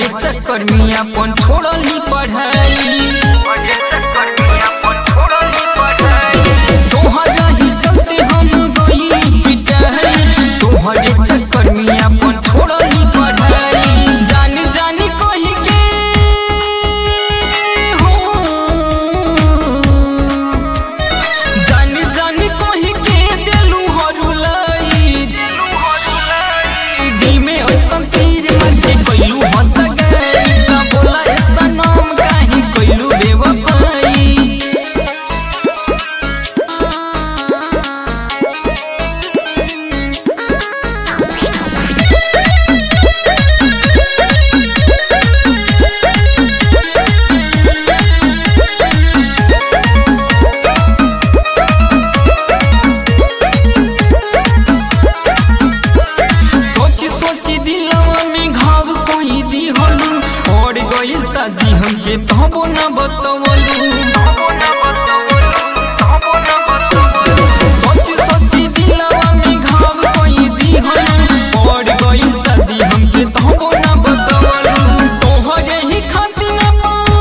तोहरे चक्कर में अपन छोड़ली पढ़ाई तोहरे चक्कर में अपन छोड़ली पढ़ाई तोहरा ही चलते हम गई पिटाई तोहरे चक्कर में अपन छोड़ली पढ़ाई जान जान कही के हो जान जान कही के देलू हरुलाई दिल में ऐसन तीर मचे कोइलू हंस गई का बोला ऐसा नाम काहे कोइलू बेवफाई सोची सोची दिलवा में घाव कोई दी हलू और गई साजी हमके तबो न बतवलू सोची सोची दिलवा में घाव कोई दी हलू और गई साजी हमके तबो न बतवलू तोहरे ही खातिर अपन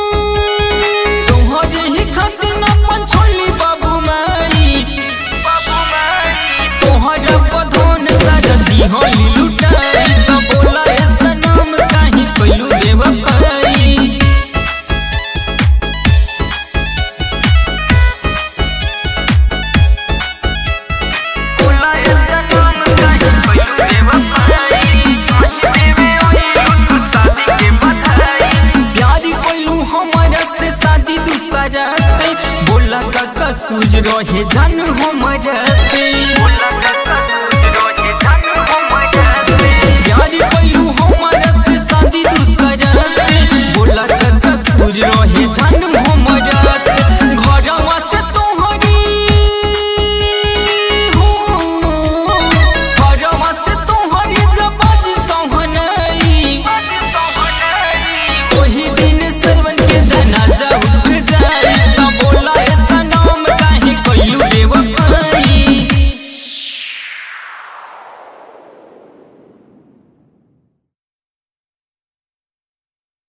तोहरे ही खातिर अपन छोली बाबू माई तोहरा बधन सरदी होई लुटाई त बोला ऐसा नाम काहे कोइलू बेवफाई बोला ऐसा नाम काहे कोइलू बेवफाई काहे देवे ओई लुटू शादी के बधाई प्यारी कोइलू हमारा से शादी दूसरा से बोला का कसूर रहे जान हमारा से बोला का